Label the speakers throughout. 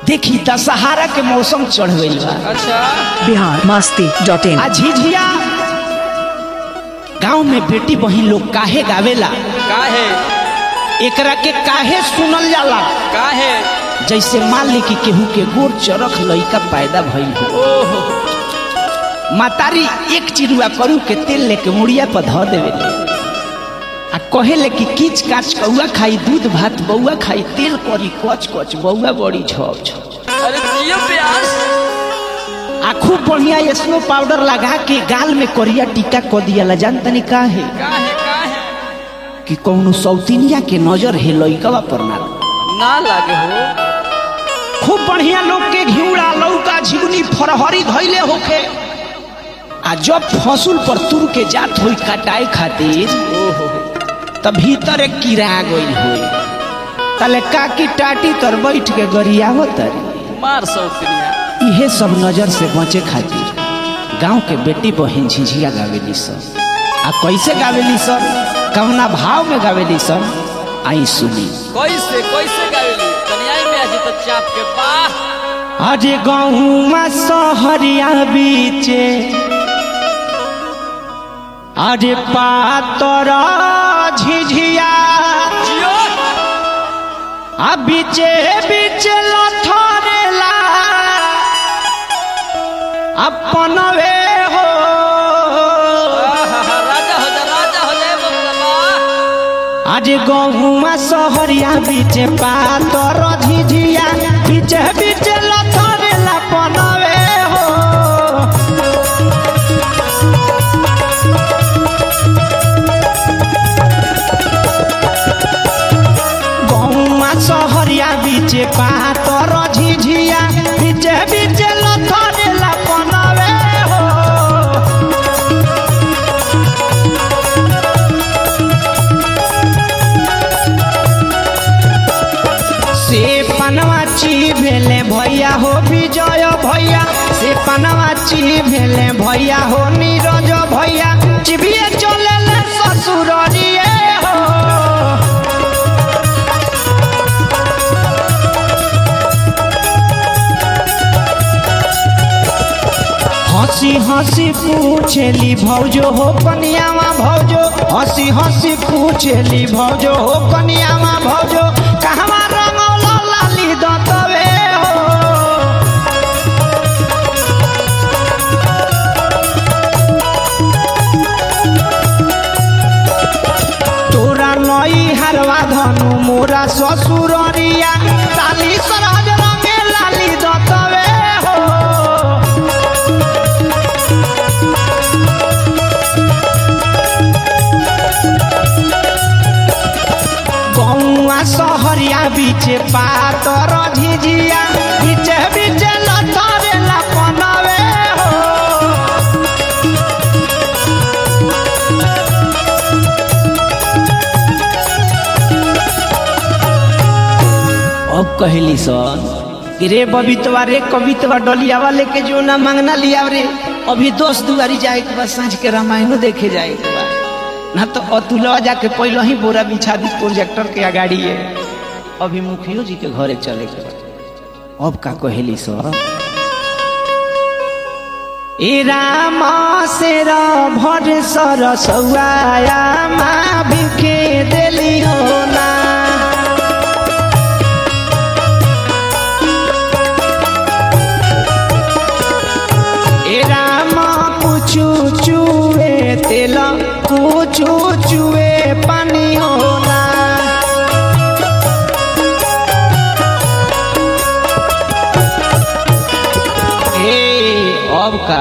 Speaker 1: देखी दशहरा के मौसम चढ़ गईल बा
Speaker 2: अच्छा
Speaker 3: बिहार मस्ती डॉट इन
Speaker 1: आ झिझिया गांव में बेटी बहन लोग काहे गावेला
Speaker 2: काहे
Speaker 1: एकरा के काहे सुनल जाला
Speaker 2: काहे
Speaker 1: जैसे मान ली कि केहू के गोर चरख लइका पैदा भइल हो
Speaker 2: ओहो
Speaker 1: मातारी एक चिरुआ करू के तेल लेके मुड़िया पर धो देवे आ कहेले कि किच काच कौआ खाई दूध भात बौआ खाई तेल करी कच कच बौआ बड़ी झप झप
Speaker 2: अरे जियो प्यास
Speaker 1: आ खूब बढ़िया स्नो पाउडर लगा के गाल में करिया टीका क दिया जान तनी काहे
Speaker 2: काहे काहे
Speaker 1: कि कौनो सौतीनिया के नजर है लइकवा पर ना
Speaker 2: ना लागे हो
Speaker 1: खूब बढ़िया लोग के घिउड़ा लौका झिगुनी फरहरी धैले होखे आ जब फसुल पर तुर के जात होई कटाई खातिर
Speaker 2: ओहो
Speaker 1: त भीतर एक कीड़ा गई होई तले काकी टाटी तर बैठ के गरियावत तरी
Speaker 2: मार सौतनिया
Speaker 1: इहे सब नजर से बचे खातिर गांव के बेटी बहन झिझिया गावेली सब आ कैसे गावेली सब कवना भाव में गावेली सब आई सुनी
Speaker 2: कैसे कैसे गावेली कन्याई में आज तो चाप के बाह
Speaker 1: अरे गहुमा सहरिया बीचे अरे पातर झिझिया
Speaker 2: जियो
Speaker 1: आ बीचे बीचे लथरेला अपन वे हो
Speaker 2: आहा, राजा हो जा राजा हो जाए बाबा
Speaker 1: आज गहुमा सहरिया बीचे पातर झिझिया बीचे बीचे लथरेला अपन वे हो गहुमा सहरिया बीचे पातर झिझिया बीचे बीचे लथरेला अपन वे हो से पनवाची भेले भैया हो विजय भैया से पनवाची भेले भैया हो नीरज भैया चिबिए चले ले ससुर हो हंसी हंसी पूछेली भौजो हो कनियावा भौजो हंसी हंसी पूछेली भौजो हो कनियावा भौजो कहवा रंगौला लाली दतवे हो तोरा नई हरवा धनु मोरा ससुररिया ताली सरहज रंगे लाली दतवे हो गौआ सहरिया बीचे पातर झिझिया बीचे बीचे लथरे लपनवे हो अब कहली सन कि रे बबीतवा रे कवितवा डलियावा लेके जो ना मांगना लिया रे अभी दोस्त दुआरी जाए के बाद साँझ के रामायणो देखे जाए के बाद ना तो अतुलवा जाके पहले ही बोरा बिछा दी प्रोजेक्टर के अगाड़ी है अभी मुखियो जी के घरे चले के बा। अब का कहेली सर ए राम से भर सर सौआया माँ बिखे देली हो ना ए राम कुचू चुए तेल कुचू चुए पानी होना ए अब का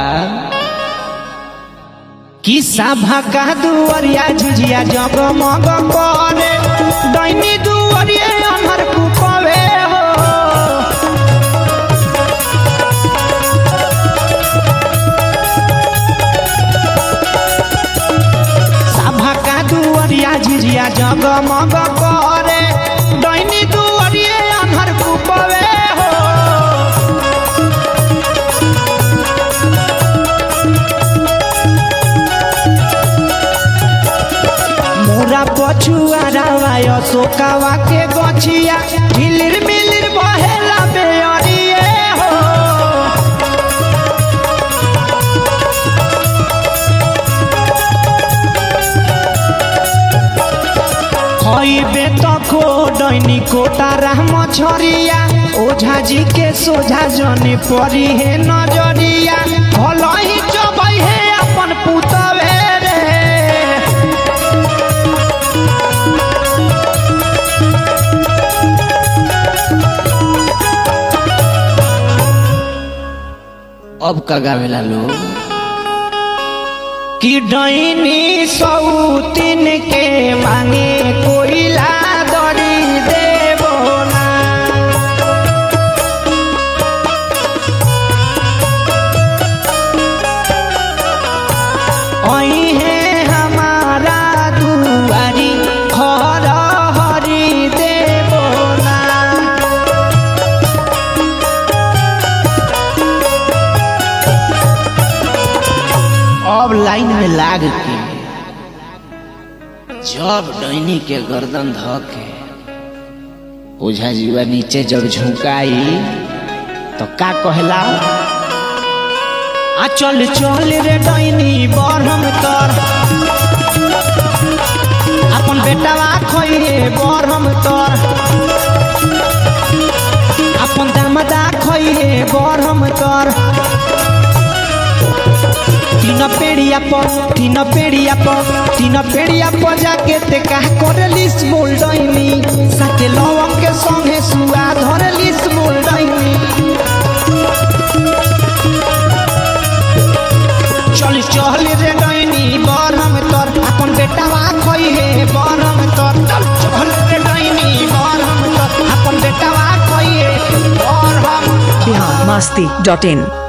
Speaker 1: किस्सा भाका दुवरिया झिझिया जगमग करे दैनी दुवरिया अमर कुपवे हो सभा का दुवरिया झिझिया जगमग करे दैनी दुवरिया अमर कुपवे हो मोरा पछुआ रावाय सोकावा के गछिया हिलिर मिलिर बहेला बेअरिया तखो डैनी कोतारा मछरिया ओझा जी के सोझा जने परी हे नजरिया भलही चबै हे अपन पुतवे रे अब का गावेला लोग कि डैनी सौतीन के मांगे कोइला दरी देबो ना अइहे हमारा दुआरी खर हरी देबो ना अब लाइन में लाग के जब डैनी के गर्दन ध के ओझा जीवा नीचे जब झुकाई तो का कहला आ चल चल रे डैनी बरहम तर अपन बेटावा खइरे बरहम तर अपन दामदा खइरे बरहम तर तीन पेड़िया पर तीन पेड़िया पर तीन पेड़िया पर जाके ते का करलिस बोल डैनी साथे लवंग के संगे सुआ धरलिस बोल डैनी चल चल रे डैनी बरहम तर अपन बेटावा खई हे बरहम तर चल चल रे डैनी बरहम तर अपन बेटावा खई हे बरहम
Speaker 3: बिहार मस्ती डॉट इन